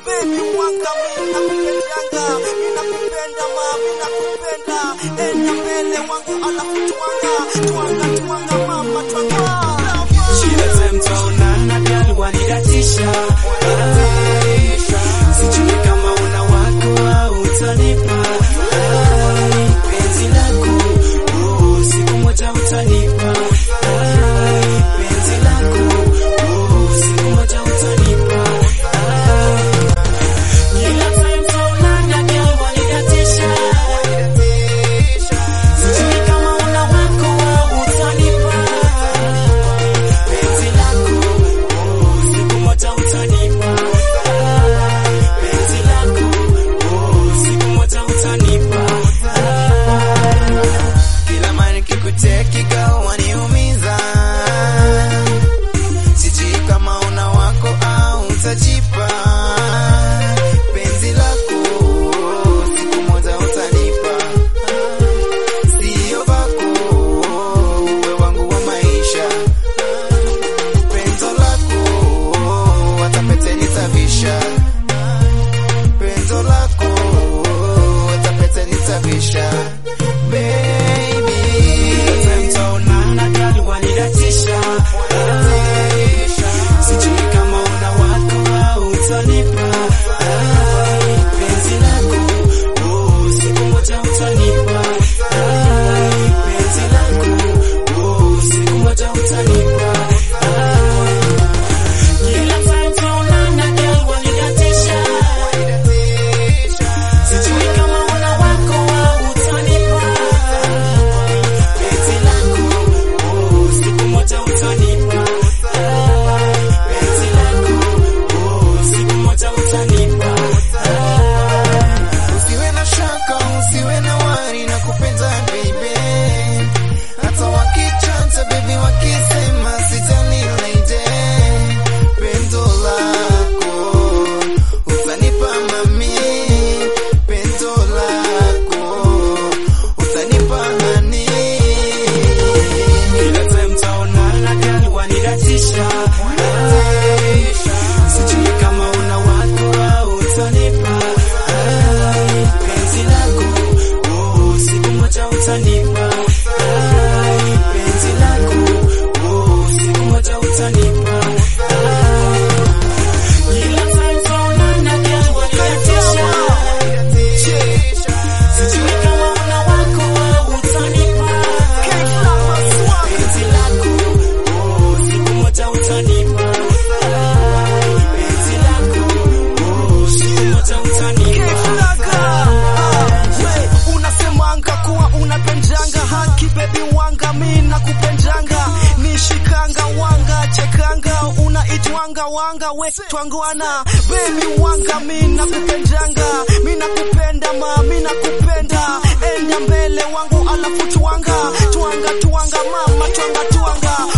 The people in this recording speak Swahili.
baby wanga mimi nakupendanga mimi nakupenda ma mimi nakupenda enda mbele wangu alafu twanga twanga twanga mama twanga Kila time twaonana girl wanidatisha Ai, Sijui kama una wako au utanipa Ai, Penzi lako oh, siku moja utanipa Ai, Penzi lako oh, siku moja utanipa Ai, Kila time twaonana girl wanidatisha Sijui kama una wako au utanipa penzi lako oh, siku moja utanipa Ah, penzi lako oh, siku moja utanipa Ah, kila mara nikikucheki girl waniumiza sijui kama una wako au utajipa penzi lako oh, siku moja utanipa sio vako uwe wangu wa maisha penzo lako hata pete nitavisha penzo lako hata pete nitavisha baby mtaonana gari wanidatisha sijui kama una wako au utanipa Ai, penzi lako oh, siku moja utanipa Ai, penzi lako oh, siku moja utanipa Ai, kila time tunaonana girl wanidatisha sijui kama una wako au utanipa penzi lako oh, siku moja utanipa Ai, penzi lako oh, siku moja utanipa Ai, usiwe na shaka usiwe na wari na kupenda baby hata wakichanja baby wakisema sijali lady pendo lako utanipa mami pendo lako utanipa hani kila time taonana gani wanidatisha Ai, sijui kama una wako au utanipa Ai, penzi lako oh, siku moja utanipa Ai, penzi lako oh, siku moja utanipa Ai, kila time taonana gani wanidatisha sijui kama una wako au utanipa penzi lako oh, siku moja utanipa Ai, penzi lako oh, siku moja utanipa we unasemanga kuwa unapendanga haki bebi wanga mi nakupendanga nishikanga wanga chekanga unaitwanga wanga we twangwana bebi wanga mi nakupendanga mi nakupenda ma mi nakupenda enda mbele wangu alafu twanga twanga twanga mama twanga twanga